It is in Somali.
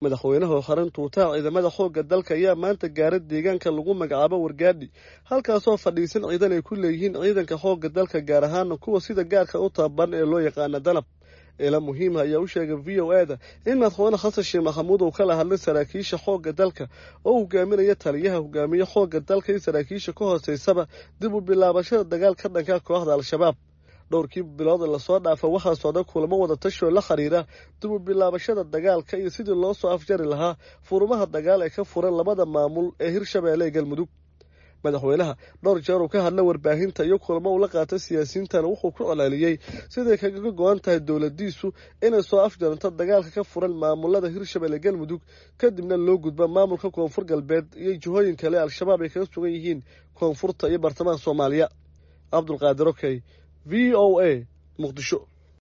madaxweynaha xaran tuutaha ciidamada xoogga dalka ayaa maanta gaara deegaanka lagu magacaabo wargaadhi halkaasoo fadhiisan ciidan ay ku leeyihiin ciidanka xoogga dalka gaar ahaana kuwa sida gaarka u tababaran ee loo yaqaana danab eela muhiima ayaa u sheegay v o e da in madaxweyne xasan sheekh maxamuud uu kala hadlay saraakiisha xoogga dalka oo hogaaminaya taliyaha hogaamiye xoogga dalka iyo saraakiisha ka hooseysaba dib u bilaabashada dagaal ka dhanka kooxda al-shabaab dhowrkii bilood lasoo dhaafa waxaa socda kulamo wada tashoo la xiriira dib u bilaabashada dagaalka iyo sidii loo soo afjari lahaa furumaha dagaal ee ka furan labada maamul ee hirshabeelle ee galmudug madaxweynaha dhowr jeer uu ka hadla warbaahinta iyo kulamo uu la qaatay siyaasiyiintana wuxuu ku colaaliyey siday kaga go-an tahay dowladiisu inay soo afjaranto dagaalka ka furan maamulada hirshabelle galmudug kadibna loo gudba maamulka koonfur galbeed iyo jihooyin kale al-shabaab ay kaga sugan yihiin koonfurta iyo bartamaha soomaaliya cabdulqaadir okey v o a muqdisho